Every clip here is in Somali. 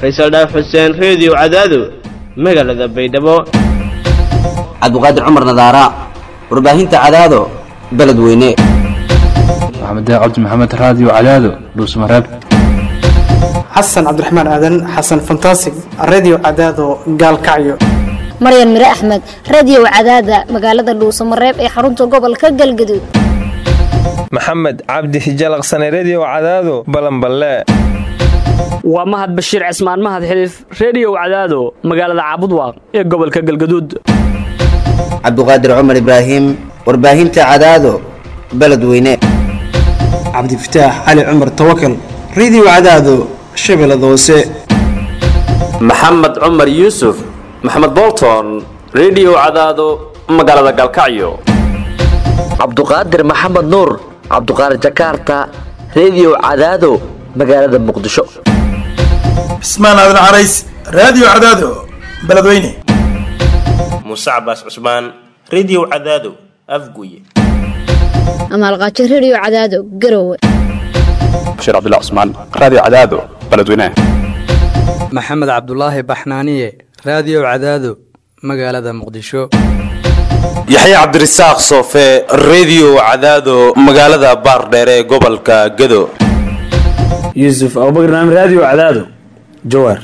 faysal dhaaf xuseen reediyo cadaado magaalada baydhabo cabdiqaadir cumar nadaara warbaahinta cadaado beledweyne maxamed cabdi maxamed raadiyo cadaado dhuusmareeb xasan cabdiraxmaan aadan xasan fantasig redio cadaado gaalkacyo maryan mire axmed radiyow cadaada magaalada dhuusamareeb ee xarunta gobolka galgaduud maxamed cabdi hijalaqsane rediyo cadaado balanballe waa mahad bashiir cismaan mahad xiliif rediyow cadaado magaalada caabudwaaq ee gobolka galgaduud cabdiqaadir cumar ibraahim warbaahinta cadaado beledweyne cabdifataax cali cumar tawakal redio cadaado shabeellada hoose maxamed cumar yuusuf maxamed bolton rediyo cadaado magaalada galkacyo cabduqaadir maxamed nuur cabduqaadir jakarta rediyo cadaado magaalada muqdisho cismaan aadan carays raadiyo cadaado beledweyne muuse cabaas cusmaan rediyo cadaado afguye amaalqaajo rediyo cadaado garowe bashiir cabdilla cusmaan raadiyo cadaado beledweyne maxamed cabdulaahi baxnaaniye raadiyo cadaado magaalada muqdisho yaxya cabdirasaaq soofe rediyo cadaado magaalada baardheere ee gobolka gado yuusuf abubakr naam raadiyo cadaado jawaar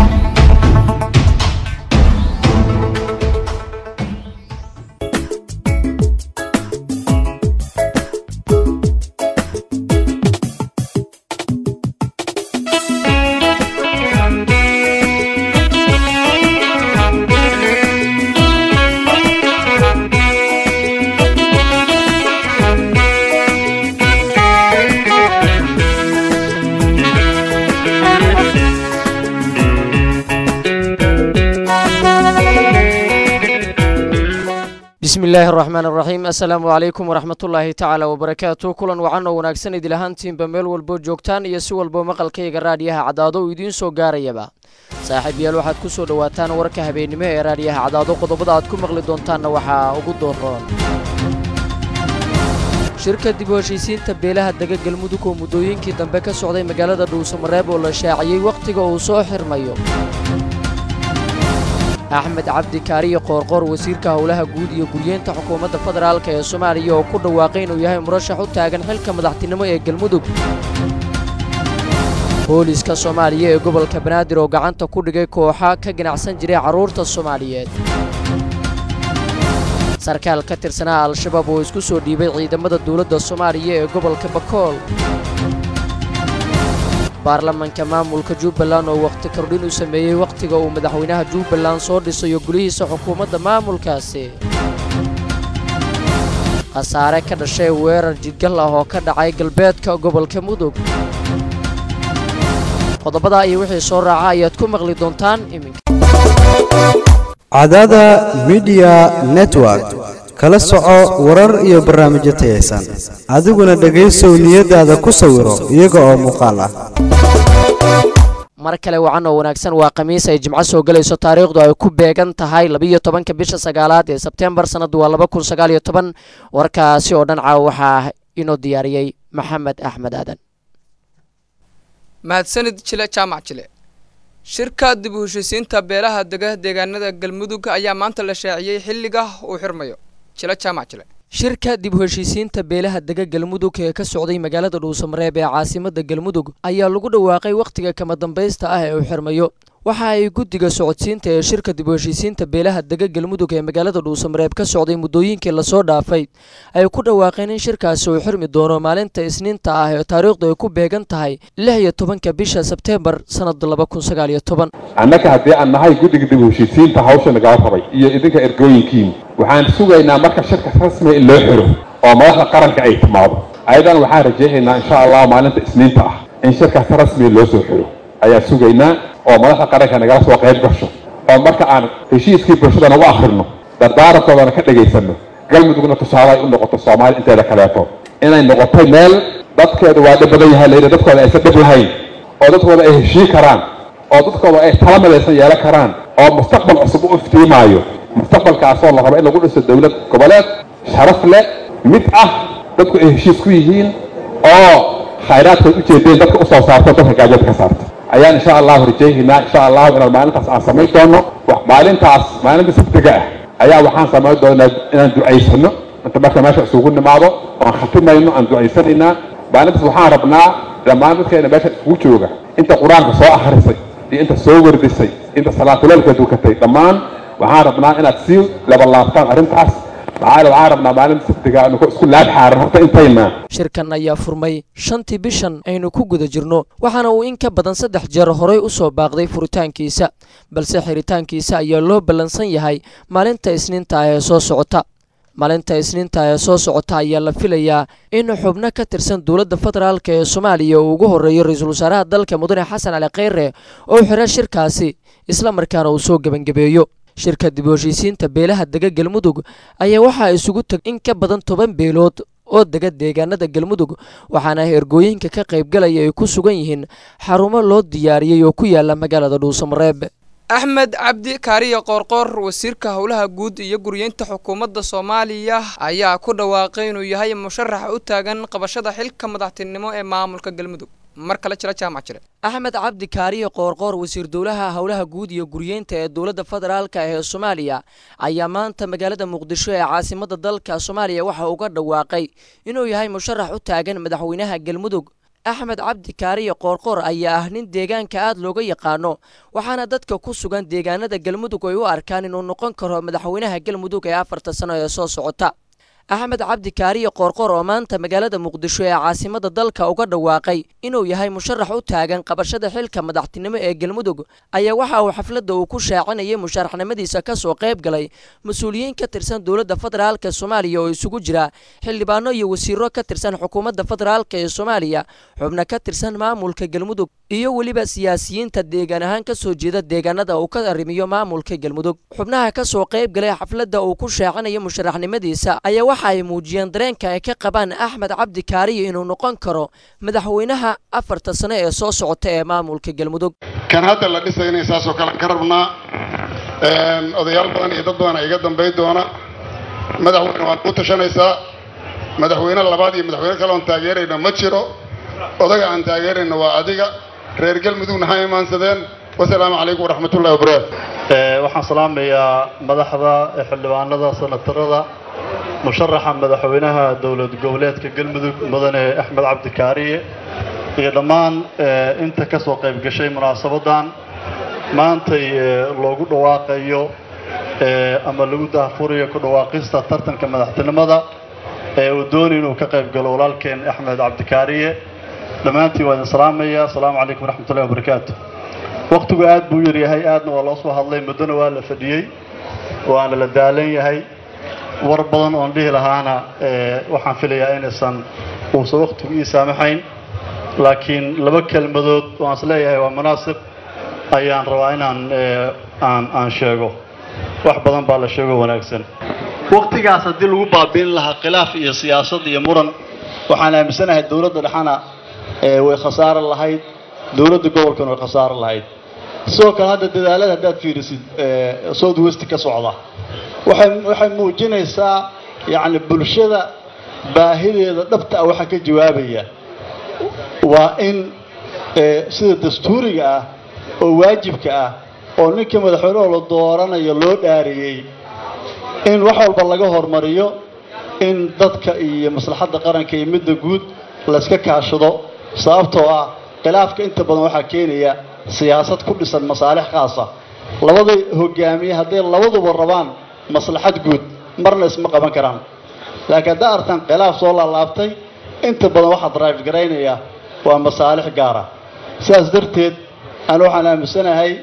bismi illaahi araxmaan araxiim assalaamu calaykum waraxmatullaahi tacaala wabarakaatu kulan wacan oo wanaagsan idil ahaantiinba meel walbo joogtaan iyo si walbo maqalkayga raadhiyaha cadaado uu idiin soo gaarayaba saaxiib yaal waxaad ku soo dhowaataan warka habeennimo ee raadhiyaha cadaado qodobada aad ku maqli doontaanna waxaa ugu dooroon shirka dib u heshiisiinta beelaha dega galmudug oo muddooyinkii dambe ka socday magaalada dhuusamareeb oo la shaaciyey wakhtiga uu soo xirmayo axmed cabdi kaariyo qoorqoor wasiirka howlaha guud iyo guryeenta xukuumadda federaalk ee soomaaliya oo ku dhawaaqay inuu yahay murashax u taagan xilka madaxtinimo ee galmudug booliska soomaaliya ee gobolka banaadir oo gacanta ku dhigay kooxa ka ganacsan jiray carruurta soomaaliyeed sarkaal ka tirsanaa al-shabaab oo isku soo dhiibay ciidamada dowladda soomaaliya ee gobolka bakool baarlamanka maamulka jubbaland oo wakhti kordhin u sameeyey wakhtiga uu madaxweynaha jubbaland soo dhisayo gulihiisa xukuumadda maamulkaasi khasaare ka dhashay weerar jidgal ah oo ka dhacay galbeedka gobolka mudug qodobadaa iyo wixii soo raaca ayaad ku maqli doontaan iminka cadaada midiya network kala soco warar iyo barnaamijyo tayaysan adiguna dhegaysow niyadaada ku sawiro iyaga oo muuqaal ah mar kale wacan oo wanaagsan waa khamiis ay jimco soo gelayso taariikhdu ay ku beegan tahay labiiyo tobanka bisha sagaalaad ee sebtembar sannaddu waa laba kun sagaal iyo toban warkaasi oo dhan caawa waxaa inoo diyaariyey maxamed axmed aadan mahadsanid jile jaamac jile shirka dib u heshiisiinta beelaha dega deegaanada galmudug ayaa maanta la shaaciyey xilliga uu xirmayo jile jaamac jile shirka dib u heshiisiinta beelaha dega galmudug ee ka socday magaalada dhuusamareeb ee caasimada galmudug ayaa lagu dhawaaqay wakhtiga kama dambaysta ah ee uu xirmayo waxa ay guddiga socodsiinta ee shirka dib u heshiisiinta beelaha dega galmudug ee magaalada dhuusamareeb ka socday muddooyinkii lasoo dhaafay ay ku dhawaaqeen in shirkaasi uu xirmi doono maalinta isniinta ah ee taariikhdu ay ku beegan tahay lix iyo tobanka bisha sebteembar sannada laba kun sagaal iyo toban annaga haddii aan nahay guddiga dib u heshiisiinta hawsha nagala rabay iyo idinka ergooyinkiin waxaan sugaynaa marka shirka rasmiga in loo xiro oo madaxda qaranka ay timaado ayadan waxaan rajaynaynaa insha allah maalinta isniinta ah in shirkaas rasmiga loo soo xiro ayaan sugaynaa oo madaxda qaranka nagala soo qayb gasho oo marka aan heshiiskii bulshadana u akhrino dardaarankoodana ka dhegaysanno galmudugna tusaale ay u noqoto soomaaliya inteeda kaleeto inay noqotay meel dadkeedu waa dhib badan yahay layidhi dadkooda aysan dhib lahayn oo dadkooda ay heshii karaan oo dadkooda ay tala midaysan yeelan karaan oo mustaqbal cusub u iftiimaayo mustaqbalkaasoo la rabo in lagu dhiso dowlad goboleed sharaf leh mid ah dadku ay heshiis ku yihiin oo khayraadkood ujeedeen dadka usoo saarto dadka gaajada ka saarto ayaan insha allahu rajaynaynaa insha allahu inaan maalintaas aan samayn doono maalintaas maalinta sabtiga ah ayaa waxaan samayn doonaa inaan ducaysano inta marka meesha isugu nimaado oan khatimayno aan ducaysanaynaa maalintaas waxaan rabnaa dhammaan dadkeena meesha isugu jooga inta qur-aanka soo akhrisay iyo inta soo wardisay inta salaatuleelka dukatay dhammaan waxaan rabnaa inaad sii labalaabtaan arrintaas maxaa waxaan rabnaa maalinta sabtiga nuku isku laab xaaran horta intayna shirkan ayaa furmay shantii bishan aynu ku guda jirno waxaana uu in ka badan saddex jeer horay u soo baaqday furitaankiisa balse xiritaankiisa ayaa loo ballansan yahay maalinta isniinta ah ee soo socota maalinta isniinta ee soo socota ayaa la filayaa in xubno ka tirsan dowladda federaalk ee soomaaliya uu ugu horreeyo ra-iisul wasaaraha dalka mudane xasan cali kheyre oo xira shirkaasi isla markaana uu soo gebangabeeyo shirka dib u heshiisiinta beelaha dega galmudug ayaa waxaa isugu tag in ka badan toban beelood oo dega deegaanada galmudug waxaana ergooyinka ka qaybgalaya ay ku sugan yihiin xarumo loo diyaariyey oo ku yaala magaalada dhuusamareeb axmed cabdi kaariya qoorqoor wasiirka howlaha guud iyo guryeynta xukuumadda soomaaliya ayaa ku dhawaaqay inuu yahay musharaxa u taagan qabashada xilka madaxtinimo ee maamulka galmudug mar kale jira jaamac jire axmed cabdi kaariye qoorqoor wasiir dowlaha howlaha guud iyo guryeynta ee dowladda federaalk ee soomaaliya ayaa maanta magaalada muqdisho ee caasimada dalka soomaaliya waxa uga dhawaaqay inuu yahay musharax u taagan madaxweynaha galmudug axmed cabdi kaariye qoorqoor ayaa ah nin deegaanka aad looga yaqaano waxaana dadka ku sugan deegaanada galmudug ay u arkaan inuu noqon karo madaxweynaha galmudug ee afarta sano ee soo socota axmed cabdi kaariye qoorqoor oo maanta magaalada muqdisho ee caasimada dalka uga dhawaaqay inuu yahay musharax u taagan qabashada xilka madaxtinimo ee galmudug ayaa waxa uu xafladda uu ku shaacinayay musharaxnimadiisa ka soo qayb galay mas-uuliyiin ka tirsan dowladda federaalk soomaaliya oo isugu jira xildhibaano iyo wasiiro ka tirsan xukuumadda federaalk ee soomaaliya xubno ka tirsan maamulka galmudug iyo weliba siyaasiyiinta deegaan ahaan ka soo jeeda deegaanada uu ka arrimiyo maamulka galmudug xubnaha ka soo qayb galay xafladda uu ku shaacinayo musharaxnimadiisa ayaa waxa ay muujiyeen dareenka ay ka qabaan axmed cabdi kaariye inuu noqon karo madaxweynaha afarta sano ee soo socota ee maamulka galmudug kan hadda la dhisayna saasoo kale ka rabnaa odayaal badan iyo dad badan iga dambay doona madaxweyne waad ku tashanaysaa madaxweyne labaad iyo madaxweyne kale oon taageerayna ma jiro odaga aan taageerayna waa adiga reer galmudugna ha imaansadeen wasalaamu calaykum waraxmatullahi wabarakaatu waxaan salaamayaa madaxda xildhibaanada senatarada musharaxa madaxweynaha dowlad goboleedka galmudug mudane axmed cabdi kaariye iyo dhammaan inta ka soo qayb gashay munaasabadan maantay loogu dhawaaqayo ama lagu daahfurayo ku dhawaaqista tartanka madaxtinimada ee uu doonay inuu ka qayb galo walaalkeen axmed cabdi kaariye dhammaantiin waa idin salaamaya asalaamu calaykum waraxmatullahi wabarakaatu wakhtigu aad buu yaryahay aadna waa loo soo hadlay muddona waa la fadhiyey waana la daalan yahay war badan oon dhihi lahaana waxaan filayaa inaysan uusan wakhtigu ii saamaxayn laakiin laba kelmadood oo aan is leeyahay waa munaasib ayaan rabaa inaan aan aan sheego wax badan baa la sheego wanaagsan wakhtigaas haddii lagu baabiin lahaa khilaaf iyo siyaasad iyo muran waxaan aaminsanahay dowladda dhexana way khasaaro lahayd dowladda gobolkana way khasaaro lahayd sidoo kale hadda dadaalada haddaad fiirisid south west ka socda waxay waxay muujinaysaa yacni bulshada baahideeda dhabta ah waxaa ka jawaabaya waa in sida dastuuriga ah oo waajibka ah oo ninka madaxweynehoo la dooranayo loo dhaariyey in wax walba laga hormariyo in dadka iyo maslaxadda qaranka iyo midda guud layska kaashado sababtoo ah khilaafka inta badan waxaa keenaya siyaasad ku dhisan masaalix khaasa labada hogaamiye hadday labaduba rabaan maslaxad guud marna isma qaban karaan laakiin haddaa artaan khilaaf soo laalaabtay inta badan waxaa drive garaynaya waa masaalix gaara sidaas darteed anu waxaan aaminsanahay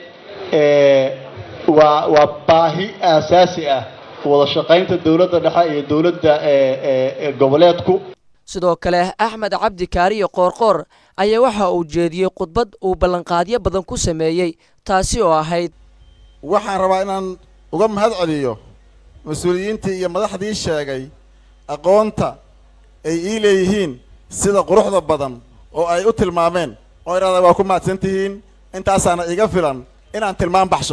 waa waa baahi aasaasi ah wada shaqaynta dowladda dhexe iyo dowladda goboleedku sidoo kale axmed cabdi kaariye qoorqoor ayaa waxa uu jeediyey khudbad uu ballanqaadyo badan ku sameeyey taasi oo ahayd waxaan rabaa inaan uga mahad celiyo mas-uuliyiintii iyo madaxdii sheegay aqoonta ay ii leeyihiin sida quruxda badan oo ay u tilmaameen oo idhahda waa ku mahadsan tihiin intaasaana iga filan inaan tilmaam baxsho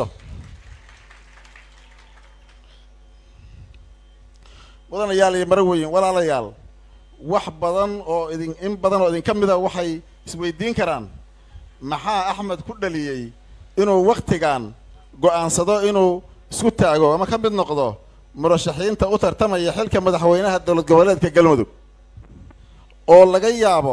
mudanayaal iyo maraweyn walaalayaal wax badan oo idin in badan oo idinka mida waxay isweydiin karaan maxaa axmed ku dhaliyey inuu wakhtigan go'aansado inuu isku taago ama ka mid noqdo murashaxiinta u tartamaya xilka madaxweynaha dowlad goboleedka galmudug oo laga yaabo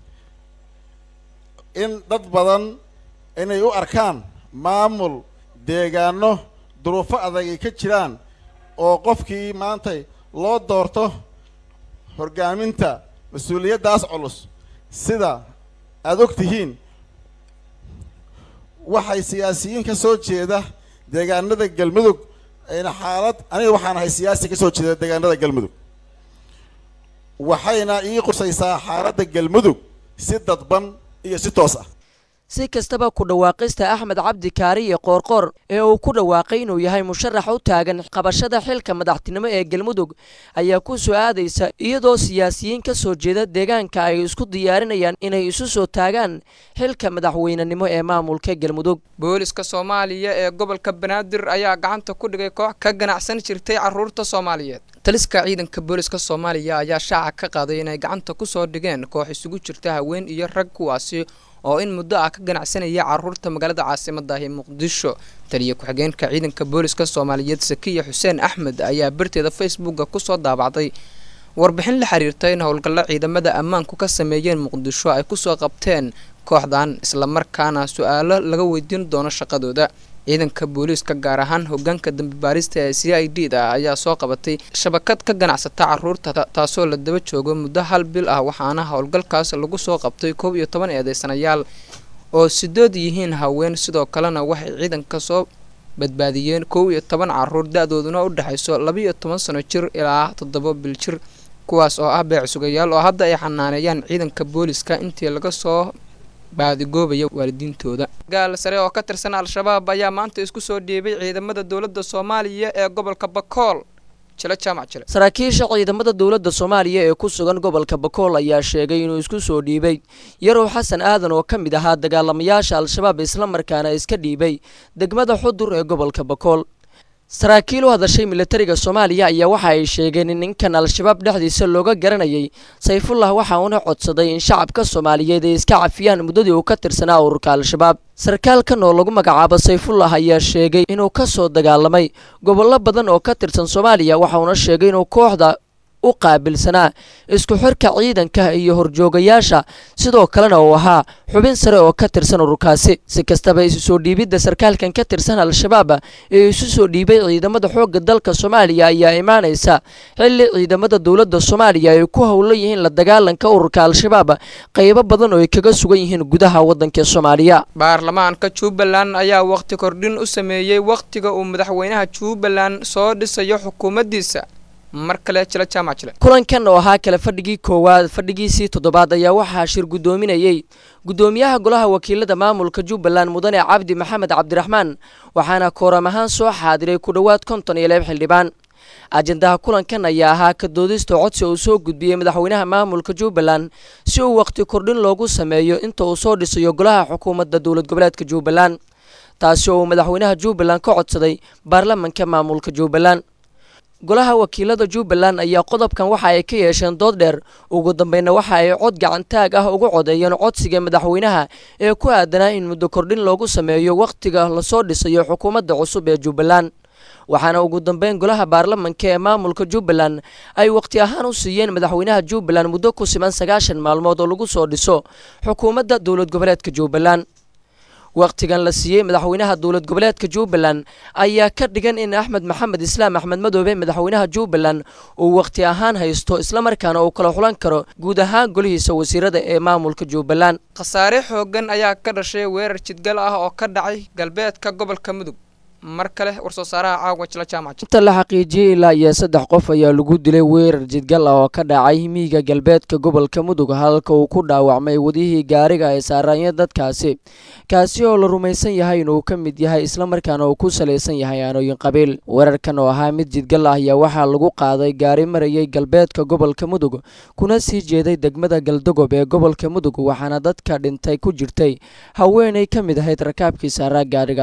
in dad badan inay u arkaan maamul deegaano duruufo adag ay ka jiraan oo qofkii maantay loo doorto hogaaminta mas-uuliyaddaas culus sida aada og tihiin waxay siyaasiyiin ka soo jeeda deegaanada galmudug ayna xaalad aniga waxaan ahay siyaasi ka soo jeeda deegaanada galmudug waxayna ii qusaysaa xaaladda galmudug si dadban iyo si toos ah si kastaba ku dhawaaqista axmed cabdi kaariye qoorqoor ee uu ku dhawaaqay inuu yahay musharax u taagan qabashada xilka madaxtinimo ee galmudug ayaa ku soo aadaysa iyadoo siyaasiyiin ka soo jeeda deegaanka ay isku diyaarinayaan inay isu soo taagaan xilka madaxweynenimo ee maamulka galmudug booliska soomaaliya ee gobolka banaadir ayaa gacanta ku dhigay koox ka ganacsan jirtay caruurta soomaaliyeed taliska ciidanka booliska soomaaliya ayaa shaaca ka qaaday inay gacanta ku soo dhigeen koox isugu jirta haween iyo rag kuwaasi oo in muddo ah ka ganacsanaya caruurta magaalada caasimada ah ee muqdisho taliya ku-xigeenka ciidanka booliska soomaaliyeed sakiya xuseen axmed ayaa barteeda facebooka kusoo daabacday warbixin la xiriirta in howlgallo ciidamada ammaanku ka sameeyeen muqdisho ay kusoo qabteen kooxdan islamarkaana su-aalo laga weydiin doono shaqadooda ciidanka booliiska gaar ahaan hogaanka dambi baarista ee c i d da ayaa soo qabatay shabakad ka ganacsata caruurta taasoo la daba joogo muddo hal bil ah waxaana howlgalkaas lagu soo qabtay koob iyo toban eedeysanayaal oo sidood yihiin haween sidoo kalena waxay ciidanka soo badbaadiyeen kow iyo toban caruur da-dooduna u dhexayso labaiyo toban sano jir ilaa toddoba bil jir kuwaas oo ah beec sugayaal oo hadda ay xanaaneeyaan ciidanka booliska intii laga soo baadigoobaya waalidiintooda gaal sare oo ka tirsan al-shabaab ayaa maanta isku soo dhiibay ciidamada dowladda soomaaliya ee gobolka bakool jilo jaamac jile saraakiisha ciidamada dowladda soomaaliya ee ku sugan gobolka bakool ayaa sheegay inuu isku soo dhiibay yarow xasan aadan oo ka mid ahaa dagaalamayaasha al-shabaab islamarkaana iska dhiibay degmada xudur ee gobolka bakool saraakiil u hadashay militariga soomaaliya ayaa waxa ay sheegeen in ninkan al-shabaab dhexdiisa looga garanayay sayfullah waxa uuna codsaday in shacabka soomaaliyeed ay iska cafiyaan muddadii uu ka tirsanaa ururka al-shabaab sarkaalkan oo lagu magacaabo sayfullah ayaa sheegay inuu ka soo dagaalamay gobollo badan oo ka tirsan soomaaliya waxauna sheegay inuu kooxda u qaabilsanaa isku xirka ciidanka iyo horjoogayaasha sidoo kalena uu ahaa xubin sare oo ka tirsan ururkaasi si kastaba isu soo dhiibidda sarkaalkan ka tirsan al-shabaab ee isu soo dhiibay ciidamada xoogga dalka soomaaliya ayaa imaanaysa xilli ciidamada dowladda soomaaliya ay ku howlan yihiin la dagaalanka ururka al-shabaab qaybo badan oo ay kaga sugan yihiin gudaha waddanka soomaaliya baarlamaanka jubbaland ayaa waqti kordhin u sameeyey wakhtiga uu madaxweynaha jubbaland soo dhisayo xukuumaddiisa mar kale jilo jaamac jile kulankan oo ahaa kale fadhigii koowaad fadhigiisii toddobaad ayaa waxaa shir guddoominayey guddoomiyaha golaha wakiilada maamulka jubbaland mudane cabdi maxamed cabdiraxmaan waxaana kooram ahaan soo xaadiray ku dhowaad konton iyo laba xildhibaan ajendaha kulankan ayaa ahaa ka doodista codsi uu soo gudbiyey madaxweynaha maamulka jubbaland si uu waqti kordhin loogu sameeyo inta uu soo dhisayo golaha xukuumadda dowlad goboleedka jubbaland taasi oo uu madaxweynaha jubbaland ka codsaday baarlamanka maamulka jubbaland golaha wakiilada jubbaland ayaa qodobkan waxa ay ka yeesheen dood dheer ugu dambayna waxa ay cod gacantaag ah ugu codeeyeen codsiga madaxweynaha ee ku aadanaa in muddo kordhin loogu sameeyo wakhtiga lasoo dhisayo xukuumadda cusub ee jubbaland waxaana ugu dambeyn golaha baarlamanka ee maamulka jubbaland ay waqti ahaan u siiyeen madaxweynaha jubbaland muddo ku siman sagaashan maalmood oo lagu soo dhiso xukuumadda dowlad goboleedka jubbaland wakhtigan la siiyey madaxweynaha dowlad goboleedka jubbaland ayaa ka dhigan in axmed maxamed islaam axmed madoobe madaxweynaha jubbaland uu wakhti ahaan haysto islamarkaana uu kala xulan karo guud ahaan golihiisa wasiirada ee maamulka jubbaland khasaare xooggan ayaa ka dhashay weerar jidgal ah oo ka dhacay galbeedka gobolka mudug mar kale warsoo saaraha caawa jila jaamac inta la xaqiijiyey ilaa iyo saddex qof ayaa lagu dilay weerar jidgal ah oo ka dhacay miyiga galbeedka gobolka mudug halka uu ku dhaawacmay wadihii gaariga ay saaraanya dadkaasi kaasi oo la rumaysan yahay inuu ka mid yahay islamarkaana uu ku salaysan yahay aanooyin qabiil weerarkan oo ahaa mid jidgal ah ayaa waxaa lagu qaaday gaari marayay galbeedka gobolka mudug kuna sii jeeday degmada galdogob ee gobolka mudug waxaana dadka dhintay ku jirtay haweenay ka mid ahayd rakaabkii saaraa gaarigaasi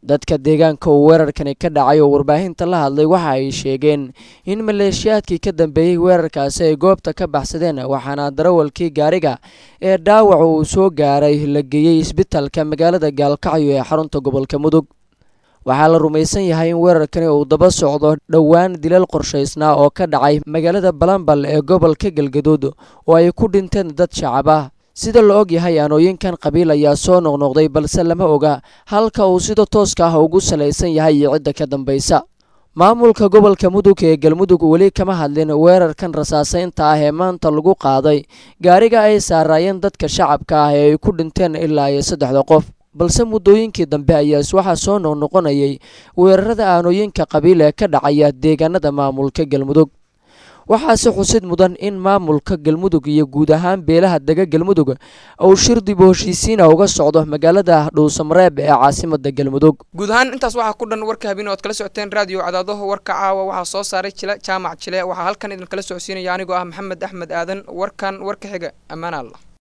dadka deegaanka uu weerarkani ka dhacay oo warbaahinta la hadlay waxa ay sheegeen in maleeshiyaadkii ka dambeeyey weerarkaasi ay goobta ka baxsadeen waxaana darawalkii gaariga ee dhaawaca uu soo gaaray la geeyey isbitalka magaalada gaalkacyo ee xarunta gobolka mudug waxaa la rumaysan yahay in weerarkani uu daba socdo dhowaan dilal qorshaysnaa oo ka dhacay magaalada balambal ee gobolka galgaduud oo ay ku dhinteen dad shacab ah sida la og yahay aanooyinkan qabiil ayaa soo noqnoqday balse lama oga halka uu sida tooska ah ugu salaysan yahay iyo cidda ka dambaysa maamulka gobolka mudug ee galmudug weli kama hadlin weerarkan rasaaseynta ah ee maanta lagu qaaday gaariga ay saaraayeen dadka shacabka ah ee ay ku dhinteen ilaa iyo saddexda qof balse muddooyinkii dambe ayaas waxaa soo noqnoqonayay weerarada aanooyinka qabiil ee ka dhacaya deegaanada maamulka galmudug waxaase xusid mudan in maamulka galmudug iyo guud ahaan beelaha dega galmudug uu shir dib u heshiisiina uga socdo magaalada dhuusamareeb ee caasimada galmudug guud ahaan intaas waxaa ku dhan warka habeen ood kala socoteen raadiyo cadaadaho warka caawa waxaa soo saaray jile jaamac jile waxaa halkan idinkala socodsiinaya anigoo ah maxamed axmed aadan warkan warka xiga ammaan allah